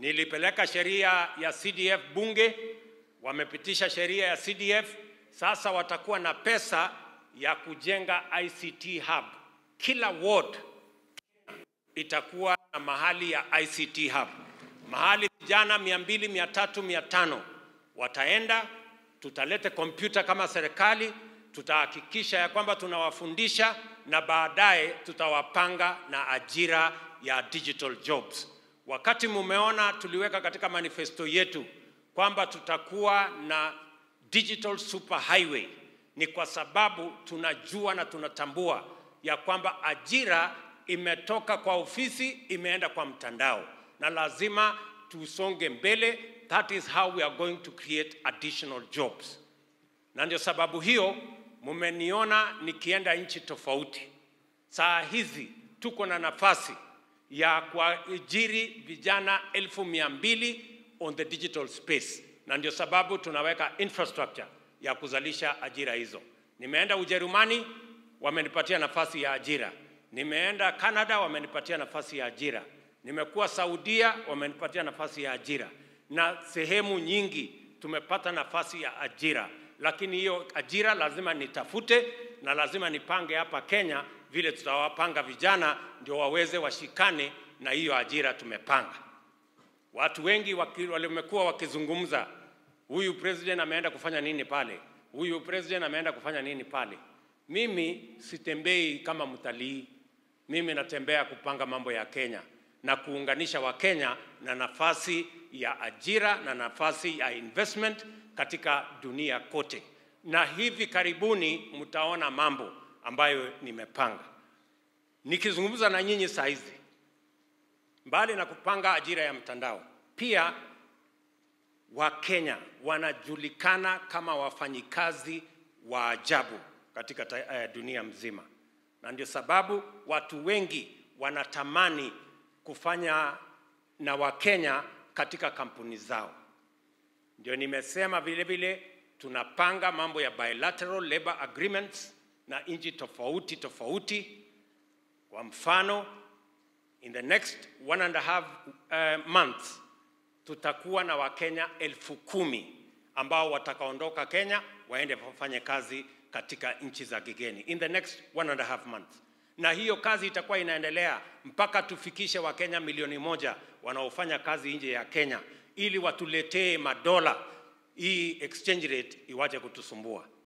Nilipeleka sheria ya CDF bunge, wamepitisha sheria ya CDF. Sasa watakuwa na pesa ya kujenga ICT hub. Kila ward itakuwa na mahali ya ICT hub, mahali vijana mia mbili, mia tatu, mia tano wataenda. Tutalete kompyuta kama serikali, tutahakikisha ya kwamba tunawafundisha na baadaye tutawapanga na ajira ya digital jobs. Wakati mumeona tuliweka katika manifesto yetu kwamba tutakuwa na digital super highway, ni kwa sababu tunajua na tunatambua ya kwamba ajira imetoka kwa ofisi imeenda kwa mtandao, na lazima tusonge mbele. That is how we are going to create additional jobs. Na ndio sababu hiyo mumeniona nikienda nchi tofauti. Saa hizi tuko na nafasi ya kuajiri vijana elfu mia mbili on the digital space, na ndio sababu tunaweka infrastructure ya kuzalisha ajira hizo. Nimeenda Ujerumani, wamenipatia nafasi ya ajira. Nimeenda Canada, wamenipatia nafasi ya ajira. Nimekuwa Saudia, wamenipatia nafasi ya ajira, na sehemu nyingi tumepata nafasi ya ajira, lakini hiyo ajira lazima nitafute na lazima nipange hapa Kenya vile tutawapanga vijana ndio waweze washikane na hiyo ajira tumepanga. Watu wengi waki- wamekuwa wakizungumza, huyu president ameenda kufanya nini pale, huyu president ameenda kufanya nini pale. Mimi sitembei kama mtalii, mimi natembea kupanga mambo ya Kenya na kuunganisha Wakenya na nafasi ya ajira na nafasi ya investment katika dunia kote, na hivi karibuni mtaona mambo ambayo nimepanga. Nikizungumza na nyinyi saa hizi, mbali na kupanga ajira ya mtandao, pia Wakenya wanajulikana kama wafanyikazi wa ajabu katika ta, eh, dunia mzima, na ndio sababu watu wengi wanatamani kufanya na Wakenya katika kampuni zao. Ndio nimesema vile vile tunapanga mambo ya bilateral labor agreements na nchi tofauti tofauti. Kwa mfano, in the next one and a half uh, months tutakuwa na Wakenya elfu kumi ambao watakaondoka Kenya waende wafanye kazi katika nchi za kigeni in the next one and a half months, na hiyo kazi itakuwa inaendelea mpaka tufikishe Wakenya milioni moja wanaofanya kazi nje ya Kenya, ili watuletee madola, hii exchange rate iwache kutusumbua.